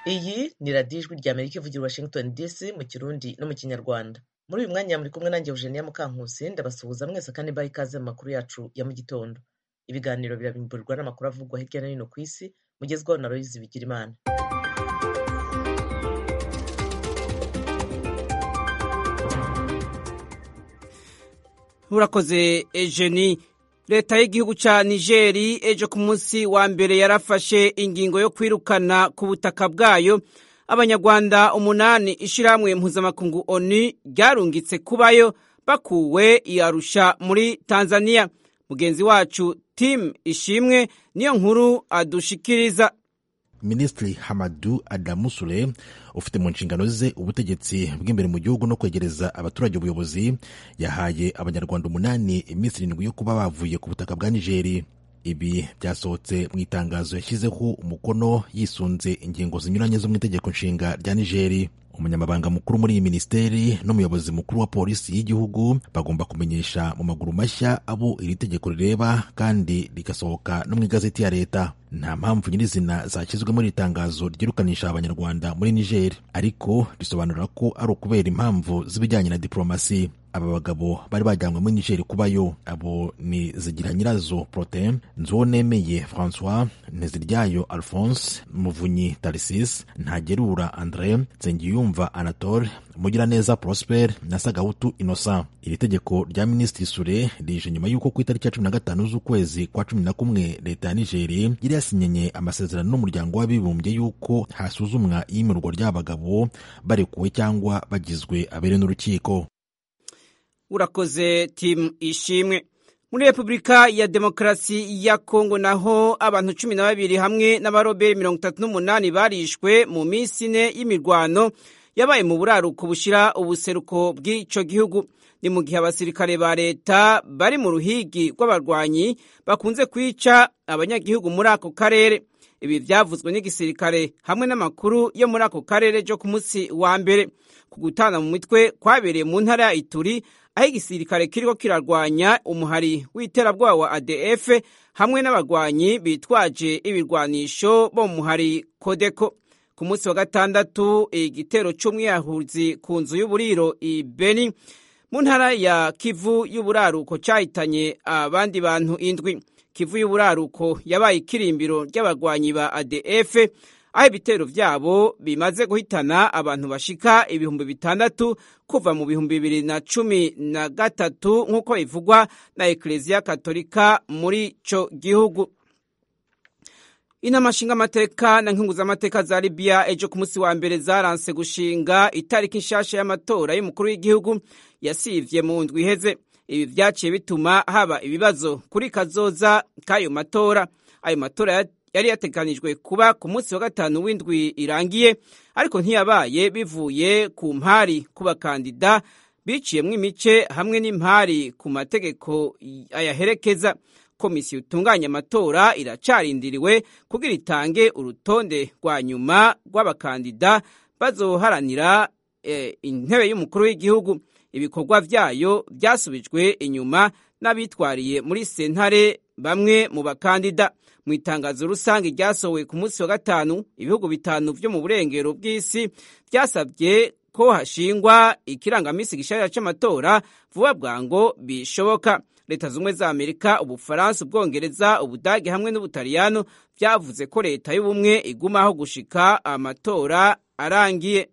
iyi ni radiyo ijwi rya amerika ivugira i washington dc mu kirundi no mu kinyarwanda muri uyu mwanya muri kumwe nanjye eugenia mukankusi ndabasuhuza mwese kandi mbaha ikaze mu makuru yacu ya mu gitondo ibiganiro birabimburirwa n'amakuru avugwa hirya no hino ku isi mugezwaho na royizi bigira imana urakoze ejeni leta y'igihugu cya nigeri ejo ku munsi wa mbere yarafashe ingingo yo kwirukana ku butaka bwayo abanyarwanda umunani ishyirahamwe mpuzamakungu oni ryarungitse kubayo bakuwe iyarusha muri tanzania mugenzi wacu timu ishimwe niyo nkuru adushikiriza minisitiri hamadu adamu sule ufite mu nshingano ze ubutegetsi bw'imbere mu gihugu no kwegereza abaturage ubuyobozi yahaye abanyarwanda umunani iminsi irindwi yo kuba bavuye ku butaka bwa nigeri ibi byasohotse mu itangazo yashyizeho umukono yisunze ingingo zinyuranye zo mu itegeko nshinga rya nigeri umunyamabanga mukuru muri iyi minisiteri n'umuyobozi mukuru wa polisi y'igihugu bagomba kumenyesha mu maguru mashya abo iri tegeko rireba kandi rigasohoka no mu igazeti ya leta nta mpamvu nyirizina zashyizwe muri iri tangazo ryirukanisha abanyarwanda muri niger ariko risobanura ko ari ukubera impamvu z'ibijyanye na diporomasi aba bagabo bari bajyanywe muri niger kubayo abo ni zigira nyirazo prote nzuwonemeye francois nteziryayo alphonse muvunyi tarisis ntagerura andre nsengiyumva anatole mugiraneza prosper na sagahutu innocent iri tegeko rya minisitiri sure rije nyuma y'uko ku itariki ya cumi na gatanu z'ukwezi kwa cumi na kumwe leta ya nigeri yari yasinyenye amasezerano n'umuryango w'abibumbye y'uko hasuzumwa iyimirwa ry'abagabo barekuwe cyangwa bagizwe abere n'urukiko urakoze timu ishimwe muri repubulika ya demokarasi ya kongo naho abantu cumi na babiri hamwe n'abaroberi mirongo itatu n'umunani barishwe mu minsi ine y'imirwano yabaye mu buraruko bushyira ubuseruko bw'icyo gihugu ni mu gihe abasirikare ba leta bari mu ruhigi rw'abarwanyi bakunze kwica abanyagihugu muri ako karere ibi byavuzwe n'igisirikare hamwe n'amakuru yo muri ako karere cyo ku munsi wa mbere ku gutana mu mitwe kwabereye mu ntara ya ituri aho igisirikare kiriko kirarwanya umuhari w'iterabwoba wa adf hamwe n'abarwanyi bitwaje ibirwanisho bo mu muhari kodeko ku munsi wa gatandatu igitero cy'umwiyahuzi ku nzu y'uburiro i beni mu ntara ya kivu y'uburaruko cyahitanye abandi bantu indwi kivu y'uburaruko yabaye ikirimbiro ry'abarwanyi ba adf aho ibitero byabo bimaze guhitana abantu bashika ibihumbi bitandatu kuva mu bihumbi bibiri na cumi na gatatu nk'uko bivugwa na ekereziya katolika muri ico gihugu inama nshingamateka na nkunguzamateka za libiya ejo ku munsi wa mbere zaranse gushinga itariki nshasha y'amatora y'umukuru w'igihugu yasivye mu ndwi iheze ibi vyaciye bituma haba ibibazo kuri kazoza k'ayo matora ayo matora yari yateganijwe kuba ku munsi wa gatanu w'indwi irangiye ariko ntiyabaye bivuye ku mpari ku bakandida biciyemwo imice hamwe n'impari ku mategeko ayaherekeza komisiyo itunganya amatora iracarindiriwe kugira itange urutonde rwa nyuma rw'abakandida bazoharanira eh, intebe y'umukuru w'igihugu ibikorwa vyayo vyasubijwe inyuma n'abitwariye muri sentare bamwe mu bakandida mu itangazo rusange ryasohowe ku munsi wa gatanu ibihugu bitanu vyo mu burengero bw'isi vyasabye ko hashingwa ikirangamisi gishasha c'amatora vuba bwango bishoboka leta zumwe za amerika ubufaransa ubwongereza ubudage hamwe n'ubutaliyano vyavuze ko leta y'ubumwe igumaho gushika amatora arangiye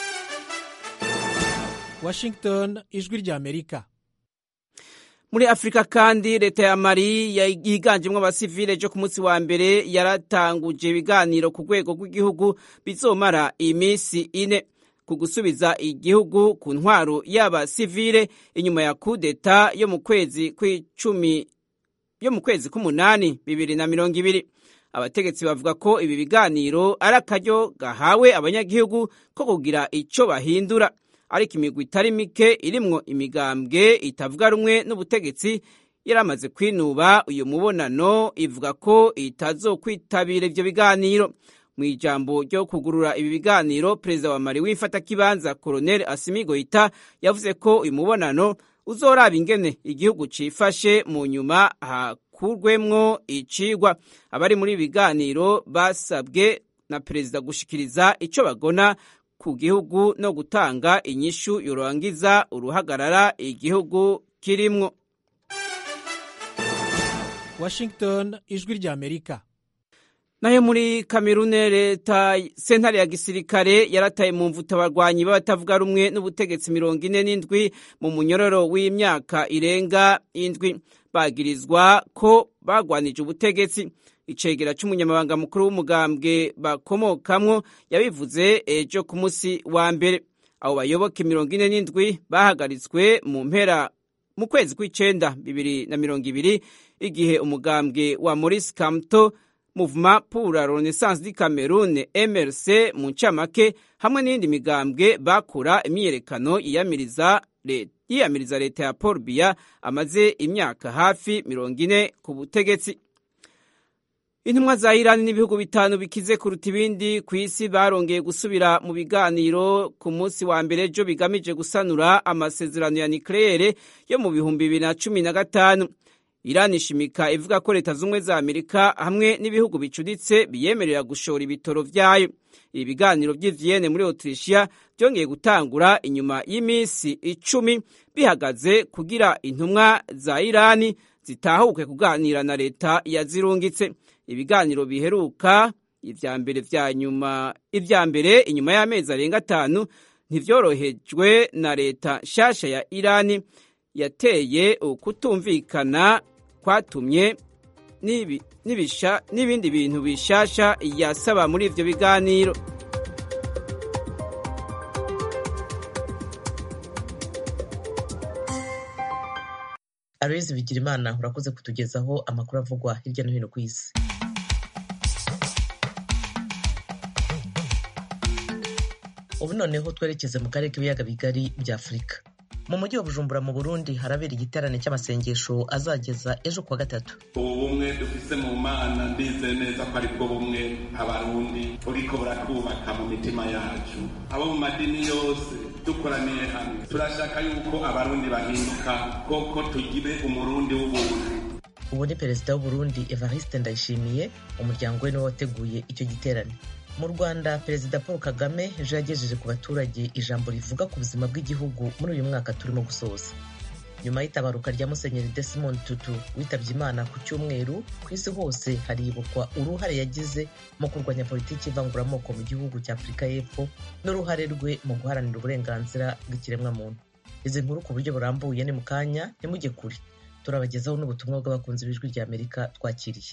washington ijwi rya amerika muri afurika kandi leta ya mari yiganjemo abasivile ejo ku munsi wa mbere yaratanguje ibiganiro ku rwego rw'igihugu bizomara iminsi ine ku gusubiza igihugu ku ntwaro y'abasivile inyuma ya kudeta yo mu kwezi kw'icumi yo mu kwezi k'umunani bibiri na mirongo ibiri abategetsi bavuga ko ibi biganiro ari akaryo gahawe abanyagihugu ko kugira icyo bahindura ariko imigwi itari mike irimwo imigambwe itavuga rumwe n'ubutegetsi yaramaze kwinuba uyu mubonano ivuga ko itazokwitabira ivyo biganiro mu ijambo ryo kugurura ibi biganiro perezida wa mari w'imfatakibanza koroneli asimi goita yavuze ko uyu mubonano uzoraba ingene igihugu cifashe mu nyuma hakurwemwo icigwa abari muri ibi biganiro basabwe na perezida gushikiriza icyo bagona ku gihugu no gutanga inyishu yorangiza uruhagarara igihugu kirimwo washington ijwi ry'amerika nayo muri kamerune leta sentare ya gisirikare yarataye mu mvuta abarwanyi b'abatavuga rumwe n'ubutegetsi mirongo ine n'indwi mu munyororo w'imyaka irenga indwi bagirizwa ko bagwanije ubutegetsi icegera c'umunyamabanga mukuru w'umugambwe bakomokamwo yabivuze ejo ku munsi wa mbere abo bayoboke mirongo ine n'indwi bahagaritswe mu mpera mu kwezi kw'icenda bibiri na mirongo ibiri igihe umugambwe wa maurice kamto Mouvement pour la Renaissance du Cameroun MRC mu ncamake hamwe n'iyindi migambwe bakora imyiyerekano yiyamiriza yiyamiriza leta ya Paul Biya amaze imyaka hafi mirongo ine ku butegetsi intumwa za Irani n'ibihugu bitanu bikize kuruta ibindi ku isi barongeye gusubira mu biganiro ku munsi wa mbere ejo bigamije gusanura amasezerano ya nucleaire yo mu bihumbi bibiri na cumi na gatanu Irani ishimika ivuga ko leta z'ubumwe za Amerika hamwe n'ibihugu bicuditse biyemerera gushora ibitoro vyayo. Ibi biganiro vy'i Vienne muri Autrichia vyongeye gutangura inyuma y'iminsi icumi bihagaze kugira intumwa za Irani zitahuke kuganira na leta yazirungitse. Ibiganiro biheruka ivya mbere vya nyuma ivya mbere inyuma y'amezi arenga atanu ntivyorohejwe na leta nshasha ya Irani yateye ukutumvikana kwatumye n'ibindi bintu bishasha yasaba muri ivyo biganiro aloyizi bigirimana urakoze kutugezaho amakuru avugwa hirya no hino ku isi ubu noneho twerekeze mu karere k'ibiyaga bigari bya afurika mu mujyi wa bujumbura mu burundi harabera igiterane cy'amasengesho azageza ejo kuwa gatatu ubu bumwe dufise mu mana ndizeye neza ko aribwo bumwe abarundi buriko burakubaka mu mitima yacu abo mu madini yose dukoraniye hamwe turashaka yuko abarundi bahinduka koko tugire umurundi w'ubuntu ubu ni perezida w'uburundi evariste ndayishimiye umuryango we niwe wateguye icyo giterane mu rwanda perezida paul kagame ejo yagejeje ku baturage ijambo rivuga ku buzima bw'igihugu muri uyu mwaka turimo gusoza nyuma y'itabaruka rya musenyeri desimond tutu witabye imana ku cyumweru ku isi hose haribukwa uruhare yagize mu kurwanya politiki ivanguramoko mu gihugu cya afurika y'epfo n'uruhare rwe mu guharanira uburenganzira bw'ikiremwamuntu izi nkuru ku buryo burambuye ni mu kanya ntimujye kure turabagezaho n'ubutumwa bw'abakunzi b'ijwi rya amerika twakiriye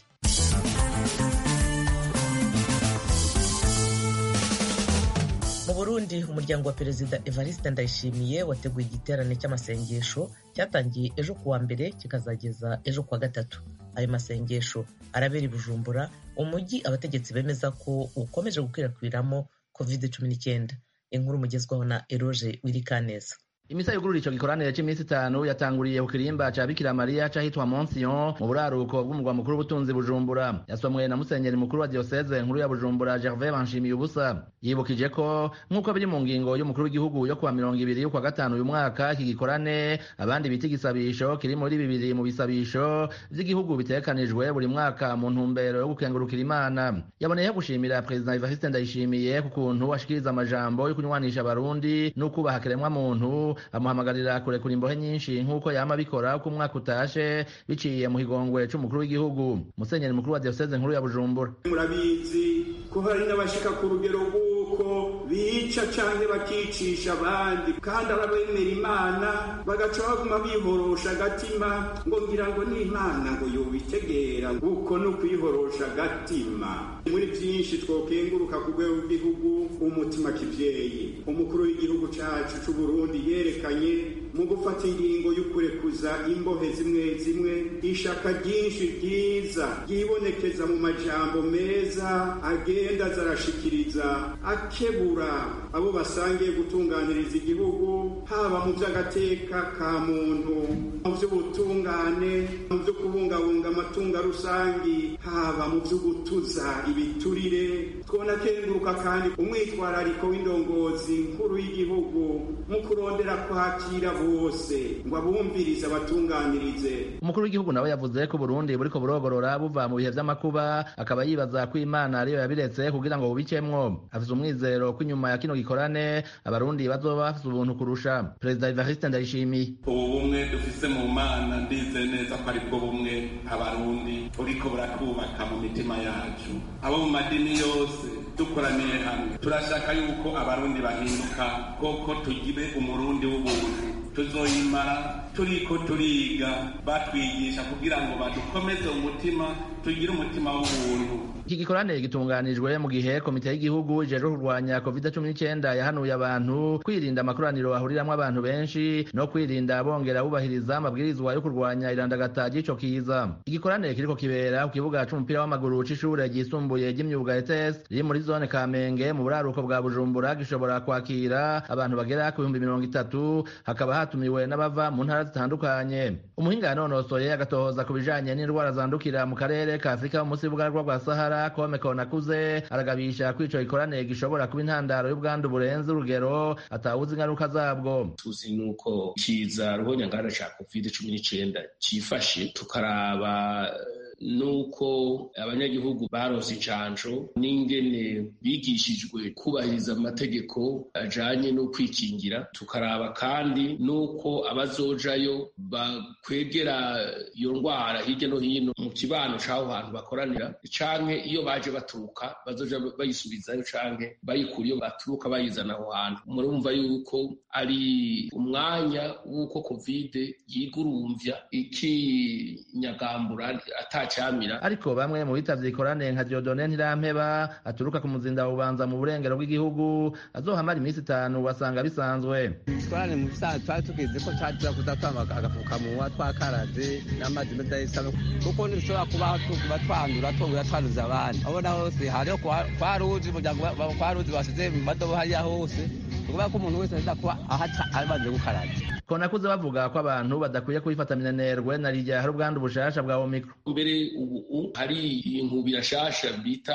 mu burundi umuryango wa perezida evariste ndayishimiye wateguye igiterane cy'amasengesho cyatangiye ejo kuwa mbere kikazageza ejo kuwa gatatu ayo masengesho arabera i bujumbura umujyi abategetsi bemeza ko ukomeje gukwirakwiramo covid cumi n'icyenda inkuru mugezwaho na eroge wirikaneza imisa yugurura ico gikoranire c'iminsi itanu yatanguriye ku kirimba ca bikira mariya cahitwa monsion mu buraruko bw'umurwa mukuru w'ubutunzi bujumbura yasomwe na musenyeri mukuru wa dioseze nkuru ya bujumbura gervais banshimiye ubusa yibukije ko nk'uko biri mu ngingo y'umukuru w'igihugu yo kuwa mirongo ibiri y'ukwa gatanu uyu mwaka iki gikorane abandi bita igisabisho kiri muri bibiri mu bisabisho vy'igihugu bitegekanijwe buri mwaka mu ntumbero yo gukengurukira imana yaboneyeho gushimira perezida evariste ndayishimiye ku kuntu ashikiriza amajambo yo kunywanisha abarundi n'ukubaha kiremwa muntu amuhamagarira kurekura imbohe nyinshi nk'uko yama abikora uko umwaka utashe biciye mu higongwe c'umukuru w'igihugu musenyeri mukuru wa dioseze nkuru ya bujumbura murabizi ko hari n'abashika ku rugero rw'uko bica canke bakicisha abandi kandi ababemera imana bagaca baguma bihorosha agatima ngo ngira ngo ni imana ngo yobitegera uko ni ukwihorosha agatima muri vyinshi twokenguruka ku rwego rw'igihugu umutima kivyeyi umukuru w'igihugu cacu c'uburundi yerekanye mu gufata ingingo y'ukurekuza imbohe zimwe zimwe ishaka ryinshi ryiza ryibonekeza mu majambo meza agenda zarashikiriza akebura kurekura abo basangiye gutunganiriza igihugu haba mu by'agateka ka muntu mu by'ubutungane mu byo kubungabunga amatungo rusangi haba mu byo gutuza ibiturire twona kenguruka kandi umwitwarariko w'indongozi nkuru y'igihugu mu kurondera kwakira bose ngo abumvirize abatunganirize umukuru w'igihugu nawe yavuze ko Burundi buriko burogorora buva mu bihe vy'amakuba akaba yibaza ko Imana ariyo yabiretse kugira ngo bubikemwo afise umwizero ko inyuma ya kino gikorane abarundi bazoba bafise ubuntu kurusha perezida Evariste Ndayishimiye ubu bumwe dufise mu mana ndize neza ko aribwo bumwe abarundi buriko burakubaka mu mitima yacu abo mu madini yose dukoraniye hamwe turashaka yuko abarundi bahinduka koko tugire umurundi w'ubuntu tuzoyimara turiko turiga batwigisha kugira ngo badukomeze umutima tugire umutima w'ubuntu iki gikorane gitunganijwe mu gihe komite y'igihugu ijejwe kurwanya covid cumi n'icyenda yahanuye abantu kwirinda amakoraniro ahuriramwo abantu benshi no kwirinda bongera bubahiriza amabwirizwa yo kurwanya irandagata ry'ico kiza igikorane kiriko kibera ku kibuga c'umupira w'amaguru c'ishure ryisumbuye ry'imyuga ETS riri muri zone Kamenge mu buraruko bwa Bujumbura gishobora kwakira abantu bagera ku bihumbi mirongo itatu hakaba hatumiwe n'abava mu ntara zitandukanye umuhinga yanonosoye agatohoza ku bijanye n'indwara zandukira mu karere ka Afurika munsi y'ubugaragwa bwa Sahara Kome Konakuze aragabisha ko ico gikorane gishobora kuba intandaro y'ubwandu burenze urugero atawuzi ingaruka zabwo tuzi nuko kiza ruhonyangana ca covid cumi n'icenda cifashe tukaraba nuko abanyagihugu baronse incanco n'ingene bigishijwe kubahiriza amategeko ajanye no kwikingira tukaraba kandi nuko abazojayo bakwegera iyo ndwara hirya no hino mu kibano c'aho hantu bakoranira canke iyo baje baturuka bazoja bayisubizayo canke bayikura iyo baturuka bayizana aho hantu murumva yuko ari umwanya w'uko kovide yigurumvya ikinyagambura ata cyamira ariko bamwe mu bitavye ikorane nka Diodone Ntirampeba aturuka ku muzinda ubanza mu burengero bw'igihugu azohamara iminsi itanu wasanga bisanzwe twarane mu bisanzwe twari tugize ko twaza kuza twambara agapfukamunwa twakaraze n'amazi meza y'isabune kuko ntibishobora kubaho tuba twandura twongera twanduza abandi abona hose hariho kwa ruzi umuryango kwa ruzi basize mu madobo hariya hose ukuvuga ko umuntu wese aza kuba ahaca abanje gukaraba konakuze bavuga ko abantu badakwiye kubifata minenerwe na rirya hari ubwandu bushasha bwa omicron mbere ubu hari inkubira shasha bita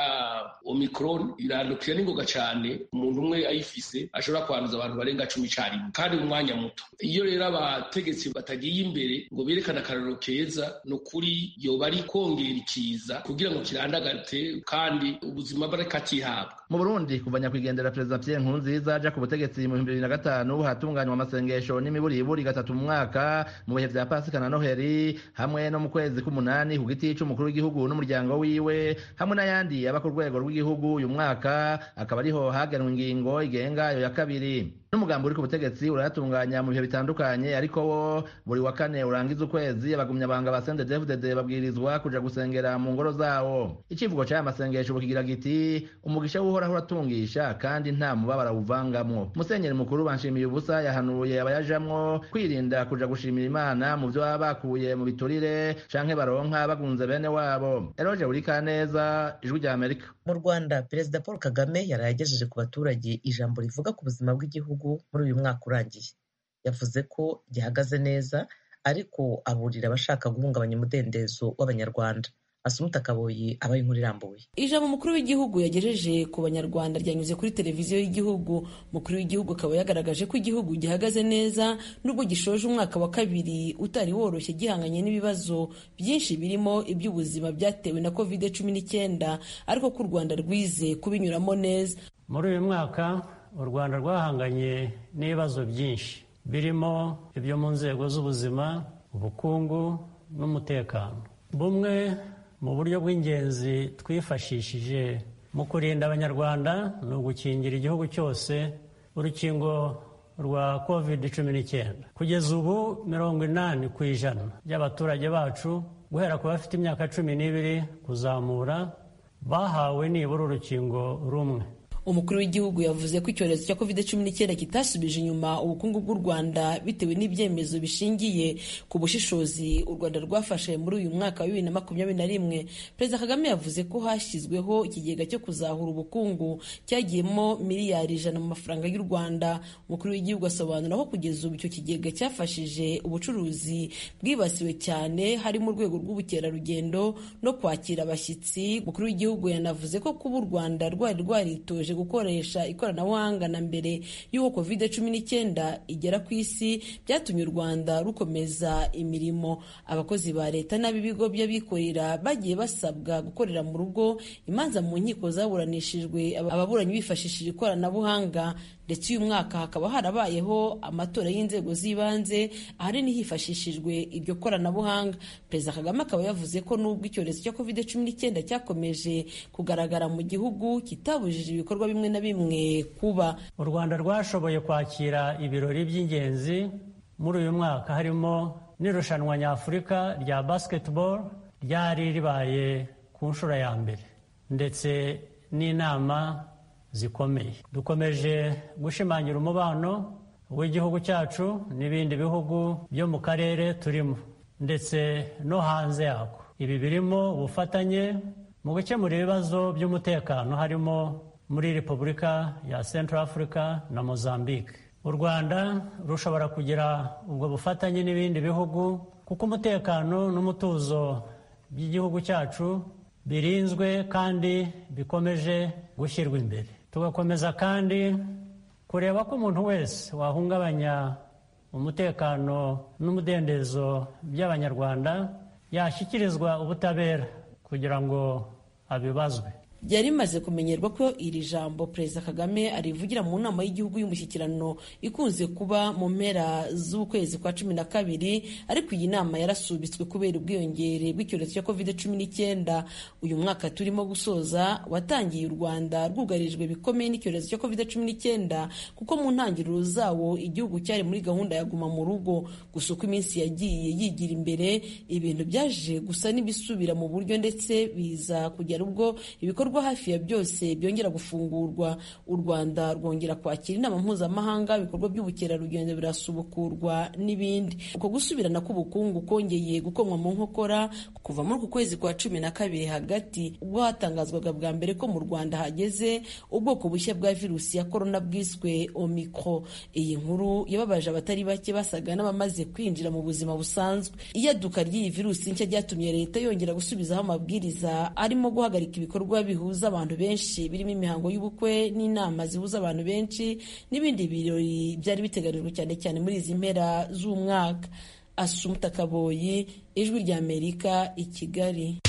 omicron irandukira n'ingoga cyane umuntu umwe ayifise ashobora kwanduza abantu barenga cumi carimwe kandi mu mwanya muto iyo rero abategetsi batagiye imbere ngo berekane akarorero keza ni ukuri yoba ari kongera ikiza kugira ngo kirandagate kandi ubuzima bw'akatihabwa mu burundi kuva nyakwigendera perezida pierre nkurunziza aja ku butegetsi mu bihumbi bibiri na gatanu hatunganywa amasengesho n'imiburiburi gatatu mu mwaka mu bihe vya pasika na noheri hamwe no mu kwezi k'umunani ku giti c'umukuru w'igihugu n'umuryango wiwe hamwe n'ayandi aba ku rwego rw'igihugu uyu mwaka akaba ariho hagenwe ingingo igenga ayo ya kabiri n'umugambi uri ku butegetsi urayatunganya mu bihe bitandukanye ariko wo buri wa kane urangiza ukwezi abagumyabanga ba sendedefudede babwirizwa kuja gusengera mu ngoro zawo icivugo c'aya masengesho bukigira giti umugisha w'uhoraho uratungisha kandi nta mubabara awuvangamwo musenyeri mukuru banshimiye ubusa yahanuye abayajamwo kwirinda kuja gushimira imana mu vyo baba bakuye mu biturire canke baronka bagunze bene wabo eroje burika neza ijwi rya amerika mu rwanda perezida paul kagame yaraye agejeje ku baturage ijambo rivuga ku buzima bw'igihugu muri uyu mwaka urangiye yavuze ko gihagaze neza ariko aburira abashaka guhungabanya umudendezo w'abanyarwanda asumuta kaboyi aba inkuru irambuye ijambo umukuru w'igihugu yagejeje ku banyarwanda ryanyuze kuri televiziyo y'igihugu umukuru w'igihugu akaba yagaragaje ko igihugu gihagaze neza nubwo gishoje umwaka wa kabiri utari woroshye gihanganye n'ibibazo byinshi birimo iby'ubuzima byatewe na covid cumi n'icyenda ariko ko u rwanda rwize kubinyuramo neza muri uyu mwaka u rwanda rwahanganye n'ibibazo byinshi birimo ibyo mu nzego z'ubuzima ubukungu n'umutekano bumwe mu buryo bw'ingenzi twifashishije mu kurinda abanyarwanda ni ugukingira igihugu cyose urukingo rwa covid cumi n'icyenda kugeza ubu mirongo inani ku ijana by'abaturage bacu guhera ku bafite imyaka cumi n'ibiri kuzamura bahawe nibura urukingo rumwe umukuru w'igihugu yavuze ko icyorezo cya covid cumi n'icyenda kitasubije inyuma ubukungu bw'u rwanda bitewe n'ibyemezo bishingiye ku bushishozi u rwanda rwafashe muri uyu mwaka wa bibiri na makumyabiri na rimwe perezida kagame yavuze ko hashyizweho ikigega cyo kuzahura ubukungu cyagiyemo miliyari ijana mu mafaranga y'u rwanda umukuru w'igihugu asobanura ko kugeza ubu icyo kigega cyafashije ubucuruzi bwibasiwe cyane harimo urwego rw'ubukerarugendo no kwakira abashyitsi umukuru w'igihugu yanavuze ko kuba u rwanda rwari rwaritoje gukoresha ikoranabuhanga na mbere y'uko covid cumi n'icyenda igera ku isi byatumye u rwanda rukomeza imirimo abakozi ba leta n'ab'ibigo by'abikorera bagiye basabwa gukorera mu rugo imanza mu nkiko zaburanishijwe ababuranyi bifashishije ikoranabuhanga ndetse uyu mwaka hakaba harabayeho amatora y'inzego z'ibanze ahanini hifashishijwe iryo koranabuhanga perezida kagame akaba yavuze ko nubwo icyorezo cya covid cumi n'icyenda cyakomeje kugaragara mu gihugu kitabujije ibikorwa bimwe na bimwe kuba u rwanda rwashoboye kwakira ibirori by'ingenzi muri uyu mwaka harimo n'irushanwa nyafurika rya basketball ryari ribaye ku nshuro ya mbere ndetse n'inama zikomeye dukomeje gushimangira umubano w'igihugu cyacu n'ibindi bihugu byo mu karere turimo ndetse no hanze yako ibi birimo ubufatanye mu gukemura ibibazo by'umutekano harimo muri repubulika ya central africa na mozambique u rwanda rushobora kugira ubwo bufatanye n'ibindi bihugu kuko umutekano n'umutuzo by'igihugu cyacu birinzwe kandi bikomeje gushyirwa imbere tugakomeza kandi kureba ko umuntu wese wahungabanya umutekano n'umudendezo by'abanyarwanda yashyikirizwa ubutabera kugira ngo abibazwe byari bimaze kumenyerwa ko iri jambo perezida kagame arivugira mu nama y'igihugu y'umushyikirano ikunze kuba mu mpera z'ukwezi kwa cumi na kabiri ariko iyi nama yarasubitswe kubera ubwiyongere bw'icyorezo cya covid cumi n'icyenda uyu mwaka turimo gusoza watangiye u rwanda rwugarijwe bikomeye n'icyorezo cya covid cumi n'icyenda kuko mu ntangiriro zawo igihugu cyari muri gahunda ya guma mu rugo gusa uko iminsi yagiye yigira imbere ibintu byaje gusa n'ibisubira mu buryo ndetse biza kugera ubwo ibikorwa hafi ya byose byongera gufungurwa u rwanda rwongera kwakira inama mpuzamahanga ibikorwa by'ubukerarugendo birasubukurwa n'ibindi uko gusubirana k'ubukungu kongeye gukomwa mu nkokora kuva muri uku kwezi kwa cumi na kabiri hagati ubwo hatangazwaga bwa mbere ko mu rwanda hageze ubwoko bushya bwa virusi ya korona bwiswe omicro iyi nkuru yababaje abatari bake basaga n'abamaze kwinjira mu buzima busanzwe iyaduka ry'iyi virusi nshya ryatumye leta yongera gusubizaho amabwiriza arimo guhagarika ibikorwa bihuza abantu benshi birimo imihango y'ubukwe n'inama zihuza abantu benshi n'ibindi birori byari biteganijwe cyane cyane muri izi mpera z'umwaka asumuta kaboyi ijwi ry'amerika i kigali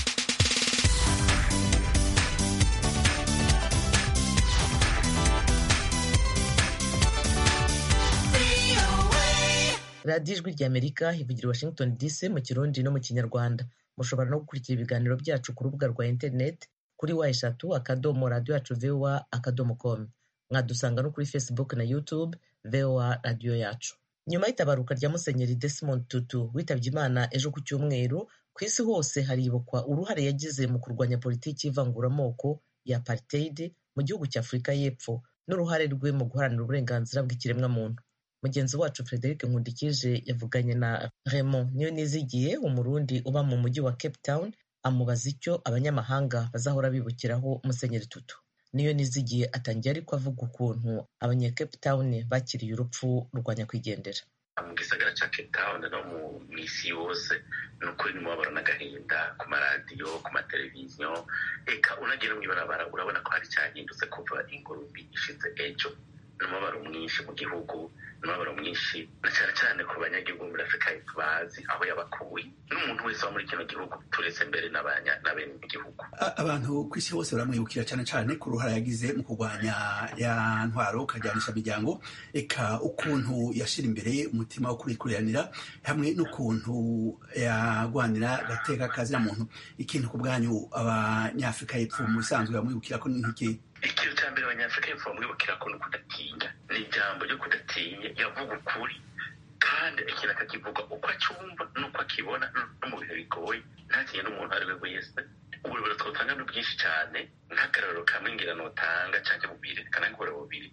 radiyo ijwi ry'amerika ivugira washington dc mu kirundi no mu kinyarwanda mushobora no gukurikira ibiganiro byacu ku rubuga rwa interineti kuri wa eshatu akadomo radiyo yacu voa akadomo komu mwadusanga no kuri facebook na youtube voa radiyo yacu nyuma y'itabaruka rya musenyeri Desmond tutu witabye imana ejo ku cyumweru ku isi hose haribukwa uruhare yagize mu kurwanya politiki y'ivanguramoko ya apartheid mu gihugu cya afurika y'epfo n'uruhare rwe mu guharanira uburenganzira bw'ikiremwamuntu mugenzi wacu frederic nkundikije yavuganye na raymond niyo nizigiye umurundi uba mu mujyi wa cape town amubaza icyo abanyamahanga bazahora bibukiraho musenyeri tutu niyo nizigiye atangiye ariko avuga ukuntu abanya cape town bakiriye urupfu rwa nyakwigendera mu gisagara cya cape town no mu isi yose ni ukuri nimubabaro n'agahinda ku maradiyo ku mateleviziyo reka unagera mu ibarabara urabona ko hari cyahindutse kuva ingurumbi ishize ejo ni umubabaro mwinshi mu gihugu ni umubabaro mwinshi na cyane cyane ku banyagihugu muri afurika y'epfo bazi aho yabakuye n'umuntu wese wo muri kino gihugu turetse mbere n'abene igihugu abantu ku isi hose baramwibukira cyane cyane ku ruhare yagize mu kurwanya ya ntwaro ukajyanisha imiryango eka ukuntu yashyira imbere umutima wo kurikuranira hamwe n'ukuntu yagwanira agateka kazina muntu ikintu ku bwanyu abanyafurika y'epfo mu bisanzwe bamwibukira ko ni nk'iki ikintu cya mbere abanyafurika y'epfo bamwibukira ko ni ukudatinya ni ijambo ryo kudatinya yavuga ukuri kandi ikintu akakivuga uko acyumva n'uko akibona no mu bihe bigoye ntakinye n'umuntu uwo ari we wese uburobero twotanga ni bwinshi cyane nk'akararo kamwe ngira notanga cyangwa bubiri kanakora bubiri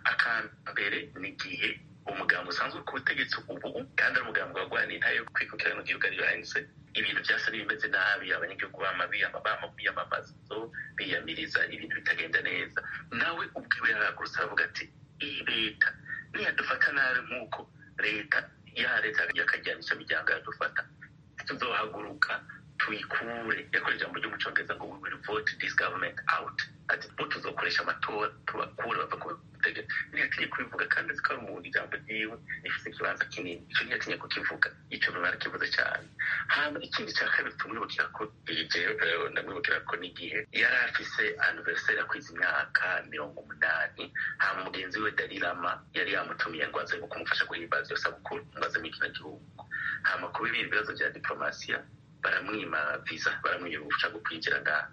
akambere ni igihe umugambi usanzwe ku butegetsi ubu kandi ari umugambi warwaniye intare yo kwikukira mu gihugu ariyo ANC ibintu byasa n'ibimeze nabi abanyagihugu bama biyamamaza biyamiriza ibintu bitagenda neza nawe ubwiwe yaragurutse aravuga ati iyi leta niyadufata nabi nk'uko leta ya leta yakajyanisha imiryango yadufata tuzohaguruka tuyikure yakora ijambo ryo mu cyongereza ngo we will vote this government out ati bo tuzokoresha amatora tubakure bava ku butegetsi ntiyatinye kubivuga kandi azi ko ari umuntu ijambo ryiwe rifite ikibanza kinini icyo ntiyatinye kukivuga icyo runtu arakivuze cyane hama ikindi cya kabiri tumwibukira ko jewe ndamwibukira ko n'igihe yari afise anniversaire akwiza imyaka mirongo umunani hama mugenzi we darirama yari yamutumiye ngo aze kumufasha guhimbaza iyo sabukuru ngo aze muri kino gihugu hama kuba ibindi bibazo bya diplomasiya baramwima visa baramwima uruhushya rwo kwinjira ngaha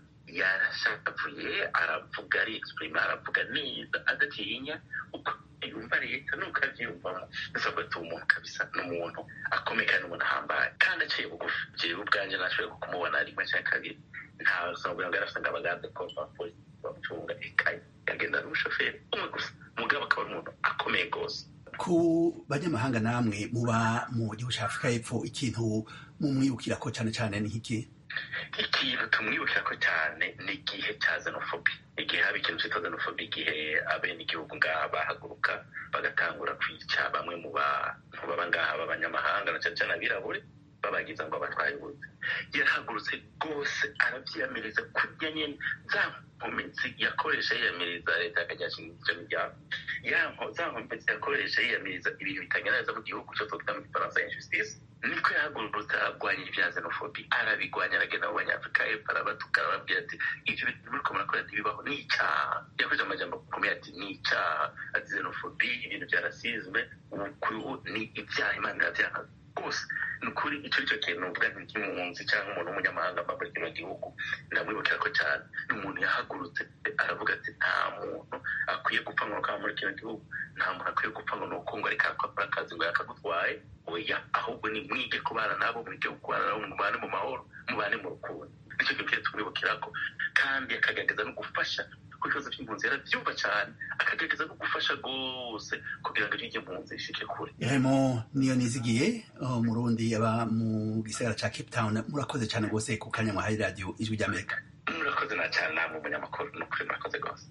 yarashavuye aravuga ari exprima aravuga neza adatinya uko yumva leta nuko abyiyumvamo bisabwa ati umuntu kabisa n'umuntu akomeye kandi umuntu ahambaye kandi aciye bugufi jewe ubwanjye nashoboye kumubona rimwe cyangwa kabiri nta sinabwira ngo yarafite ngo abagande ko bapolisi bamucunga ikaye yagendana n'umushoferi umwe gusa mugabo akaba ari umuntu akomeye rwose ku banyamahanga namwe muba mu gihugu cya afurika y'epfo ikintu mumwibukira ko cyane cyane ni nk'iki ikintu tumwibukira ko cyane ni igihe cya xenophobia igihe haba ikintu cyitwa xenophobia igihe abene igihugu ngaha bahaguruka bagatangura kwica bamwe mu bantu baba ngaha b'abanyamahanga na cyane cyane abirabure babagiza ngo abatwaye ubuzi yarahagurutse rwose arabyiyamiriza kurya nyine za nkomezi yakoresha yiyamiriza leta yakajyashinja imiryango ya za nkomezi yakoresha yiyamiriza ibintu bitagenda neza mu gihugu cyo twita mu gifaransa injustice niko yahagurutse arwanya ibya xenophobia arabigwanya aragenda mu banyafurika y'epfo arabatuka arababwira ati ibyo bintu muri ko murakora ntibibaho ni icyaha yakoresha amajambo akomeye ati ni icyaha ati xenophobia ibintu bya rasisme ubu ni ibyaha imana irabyanga rwose ni ukuri icyo cyo kintu uvuga nk'impunzi cyangwa umuntu w'umunyamahanga mba muri kino gihugu ndamwibukira ko cyane ni umuntu yahagurutse aravuga ati nta muntu akwiye gupfa ngo ukaba muri kino gihugu nta muntu akwiye gupfa ngo ni uko ngo ariko akora akazi ngo yakagutwaye oya ahubwo ni mwige kubana nabo mwige kubana nabo mubane mu mahoro mubane mu rukundo nicyo kintu kiba tumwibukira ko kandi akagaragaza no gufasha kuko ibibazo by'impunzi yarabyumva cyane akagaragaza no gufasha rwose kugira ngo iryo mpunzi rishike kure yarimo niyo nizigiye umurundi aba mu gisagara ca cape town murakoze cyane rwose ku kanya mwahaye radiyo ijwi ry'amerika murakoze na cyane namwe umunyamakuru ni ukuri murakoze rwose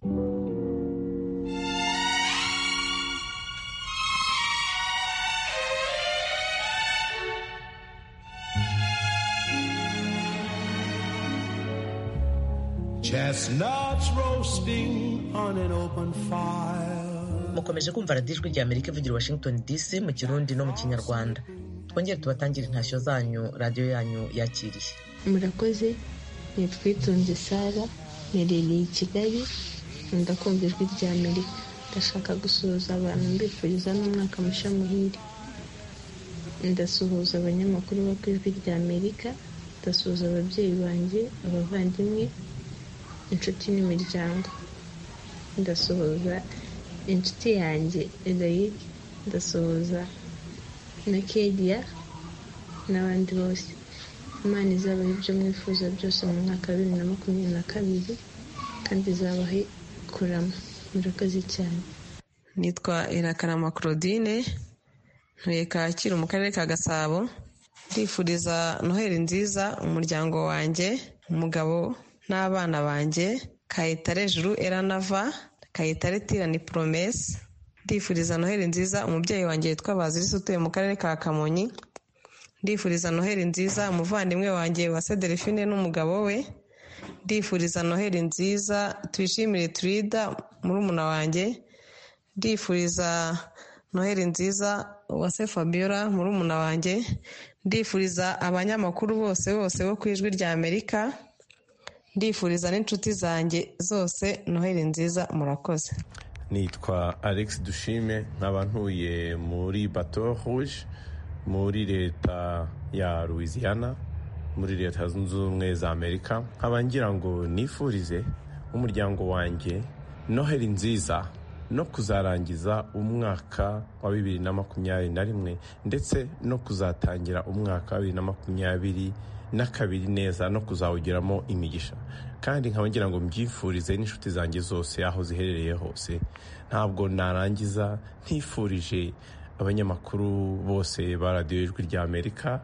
Chestnuts roasting on an open fire. mukomeje kumva radiyo ijwi rya amerika ivugira washington dc mu kirundi no mu kinyarwanda twongere tubatangire intashyo zanyu radiyo yanyu yakiriye murakoze nitwitunze sara nerereye i kigali nkunda kumva ijwi rya amerika ndashaka gusuhuza abantu mbifuriza n'umwaka mushya muhire ndasuhuza abanyamakuru bo ku ijwi rya amerika ndasuhuza ababyeyi banjye abavandimwe inshuti n'imiryango ndasuhuza inshuti yanjye eloyic ndasuhuza na kediya n'abandi bose imana izabaha ibyo mwifuza byose mu mwaka wa bibiri na makumyabiri na kabiri kandi izabahe kurama murakoze cyane nitwa irakarama claudine ntuye kacyiru mu karere ka gasabo ndifuriza noheli nziza umuryango wanjye umugabo n'abana banjye kayitare juru eranava kayitare tirani poromesi ndifuriza noheli nziza umubyeyi wanjye witwa bazirisi utuye mu karere ka kamonyi ndifuriza noheli nziza umuvandimwe wanjye wa delphine n'umugabo we ndifuriza noheli nziza twishimire turida murumuna wanjye ndifuriza noheli nziza uwase fabiola murumuna wanjye ndifuriza abanyamakuru bose bose bo ku ijwi rya amerika ndifuriza n'inshuti zanjye zose noheli nziza murakoze nitwa alex dushime nkaba ntuye muri bato rouge muri leta ya louisiana muri leta zunze ubumwe za amerika nkaba ngira ngo nifurize umuryango wanjye noheli nziza no kuzarangiza umwaka wa bibiri na makumyabiri na rimwe ndetse no kuzatangira umwaka wa bibiri na makumyabiri n'akabiri neza no kuzawugiramo imigisha kandi nkaba ngira ngo mbyifurize n'inshuti zanjye zose aho ziherereye hose ntabwo narangiza ntifurije abanyamakuru bose ba radiyo ijwi rya amerika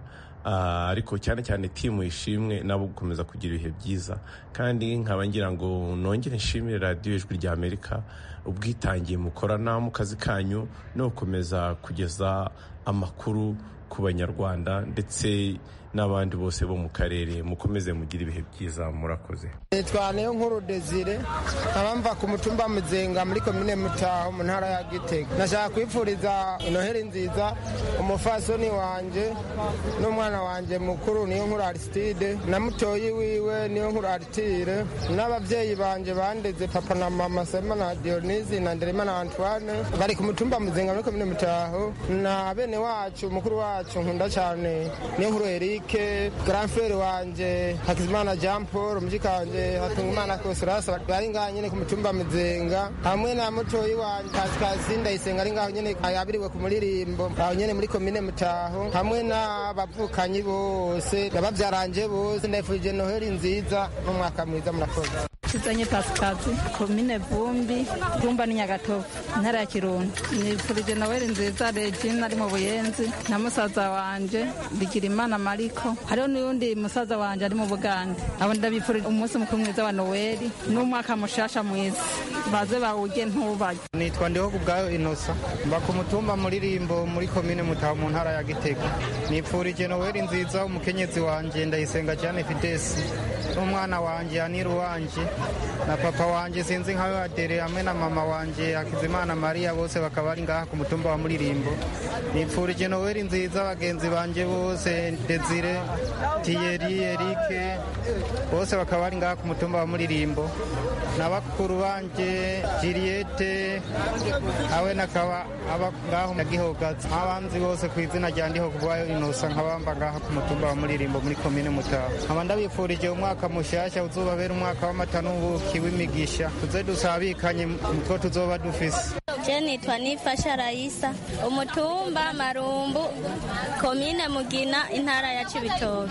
ariko cyane cyane timu ishimwe nabo gukomeza kugira ibihe byiza kandi nkaba ngira ngo nongere nshimire radiyo ijwi rya amerika ubwitangiye mukorana mu kazi kanyu no gukomeza kugeza amakuru ku banyarwanda ndetse n'abandi bose bo mu karere mukomeze mugire ibihe byiza murakoze nitwa niyo nkuru desire nkaba mva ku mutumba muzenga muri komine mutaho mu ntara ya gitega nashaka kwifuriza inoheri nziza umufasoni wanje n'umwana wanje mukuru niyo nkuru arisitide na mutoyi wiwe niyo nkuru aritire n'ababyeyi banje bandeze papa na mama sema na dionisi na nderema na antoine bari ku mutumba muzenga muri komine mutaho na bene wacu mukuru wacu nkunda cyane niyo nkuru eric Eric grand frere wanje Hakizimana Jean Paul mujikanje Hatungimana Kosirasa bari ngaho nyene ku mutumba Muzenga hamwe na mutoyi wanje Pascal Ndayisenga ari ngaho nyene yabiriwe ku muririmbo aho nyene muri komine Mutaho hamwe n'abavukanyi bose abavyaranje bose ndayifurije Noheli nziza n'umwaka mwiza murakoze Kizanye Pasikazi komine Vumbi Vumba ni Nyagatovu intara ya Kirundo nifurije Noheli nziza Regina ari mu Buyenzi na musaza wanje Bigirimana Mariko hariho n'undi musaza wanje ari mu Bugande abo ndabifurije umunsi mukuru mwiza wa Noheli n'umwaka mushasha mwiza baze bawuge ntubaye nitwa ndiho ku bwayo inosa mba ku mutumba muririmbo muri komine Mutaho mu ntara ya Gitega nipfurije Noheli nziza umukenyezi wanje ndayisenga cyane Fidesi n'umwana wanje Aniru wanje na papa wanje sinzi nkawe adere hamwe na mama wanje Hakizimana Maria bose bakaba bari ngaha ku mutumba wa Muririmbo nipfurije Noheli nziza bagenzi banje bose Desire Thierry Eric bose bakaba bari ngaha ku mutumba wa Muririmbo na bakuru banje Juliette awe nakaba aba ngaho na Gihogazi abanzi bose ku izina rya ndiho kubwayo inosa nkabamba ngaha ku mutumba wa Muririmbo muri komine Mutaho nkaba ndabifurije umwaka mushasha uzubabera umwaka w'amata n'ubuki w'imigisha tuze dusabikanye mutwo tuzoba dufise je nitwa nifasha rayisa umutumba marumbu komine mugina intara ya cibitoke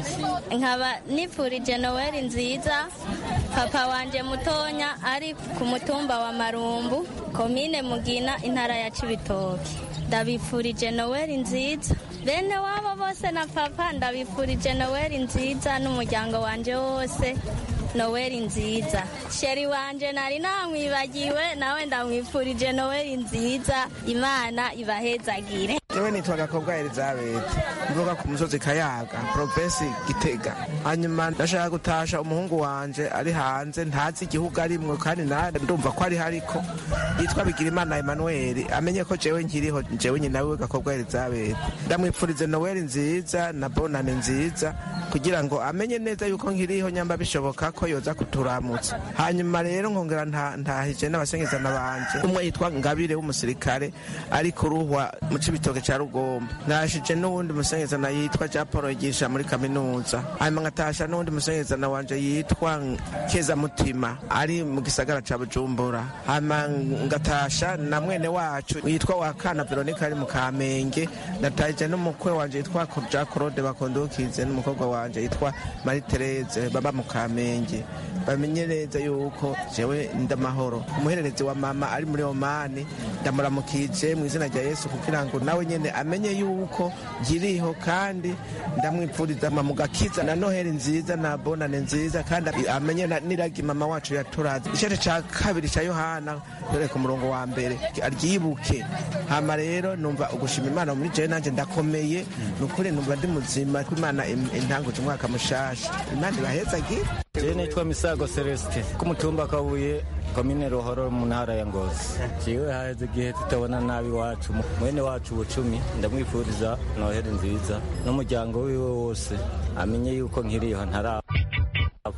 nkaba nifurije noweli nziza papa wanje mutonya ari ku mutumba wa marumbu komine mugina intara ya cibitoke ndabifurije noweli nziza bene wabo bose na papa ndabifurije noweli nziza n'umuryango wanje wose noweli nziza sheri wanje nari namwibagiwe nawe ndamwifurije noweli nziza imana ibahezagire jewe nitwa gakobwa elizabeth mvuga ku musozi kayaga provinsi gitega hanyuma ndashaka gutasha umuhungu wanje ari hanze ntazi igihugu arimwo kandi nawe ndumva ko ari hariko yitwa bigirimana emanueli amenye ko jewe nkiriho jewe nyina wiwe gakobwa elizabeth ndamwipfurize noweli nziza na bonane nziza kugira ngo amenye neza yuko nkiriho nyamba bishoboka ko yoza kuturamutsa hanyuma rero nkongera ntahije n'abasengezana banje umwe yitwa ngabire w'umusirikare ari kuruhwa mu cibitoke ca rugomba nashije n'uwundi musengezana yitwa ja paul yigisha muri kaminuza hanyuma ngatasha n'uwundi musengezana wanje yitwa keza mutima ari mu gisagara ca bujumbura hanyuma ngatasha na mwene wacu yitwa wakana veronika ari mu kamenge natahije n'umukwe wanje yitwa ja claude bakondukize n'umukobwa wanje yitwa marie therese baba mu kamenge bamenye neza yuko jewe ndamahoro umuhererezi wa mama ari muri omani ndamuramukije mu izina rya yesu kugira ngo nawe nyene amenye yuko nkiriho kandi ndamwipfuriza mu gakiza na noheli nziza na bonane nziza kandi amenye n'iragi mama wacu yaturaze igice ca kabiri ca yohana dore ku murongo wa mbere aryibuke hama rero numva ugushima imana muri jewe nanje ndakomeye ni ukuri numva ndi muzima ko imana intanguje umwaka mushasha imana ibahezagire jewe nitwa misago celestin ku mutumba kabuye komine ruhoro mu ntara ya ngozi jewe haheze igihe tutabona nabi wacu mwene wacu bucumi ndamwifuriza noheli nziza n'umuryango wiwe wose amenye yuko nkiriho ntarapfa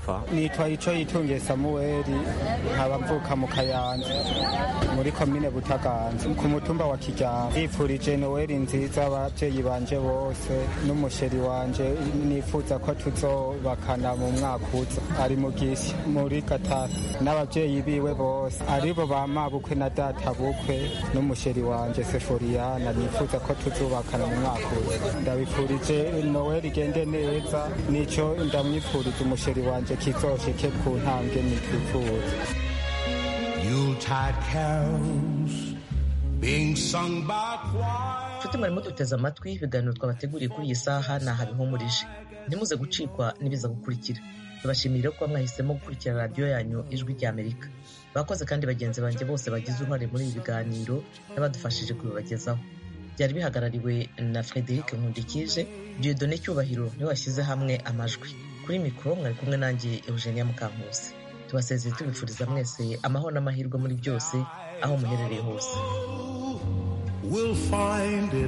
gupfa nitwa ico yitungiye samuweli nkaba mvuka mu kayanza muri komine butaganza ku mutumba wa kijyamba yipfurije noweli nziza ababyeyi banje bose n'umusheri wanje nifuza ko tuzobakana mu mwaka uza ari mu gisi muri gatatu n'ababyeyi biwe bose aribo ba mabukwe na data bukwe n'umusheri wanje seforiyana nifuza ko tuzubakana mu mwaka uza ndabifurije noweli igende neza nico ndamwifuriza umusheri wanje kizoshike ku ntambwe nitwifuza Yuletide carols being sung by choir. nshuti mwarimo duteze amatwi ibiganiro twabateguriye kuri iyi saha ni aha bihumurije ntimuze gucikwa n'ibiza gukurikira tubashimire ko mwahisemo gukurikira radiyo yanyu ijwi rya amerika bakoze kandi bagenzi banjye bose bagize uruhare muri ibi biganiro n'abadufashije kubibagezaho byari bihagarariwe na frederic nkundikije dieudonne cyubahiro niwe washyize hamwe amajwi kuri mikoro mwari kumwe nanjye eugenia mukankusi tubasezeye tubifuriza mwese amahoro n'amahirwe muri byose aho muherereye hose We'll find it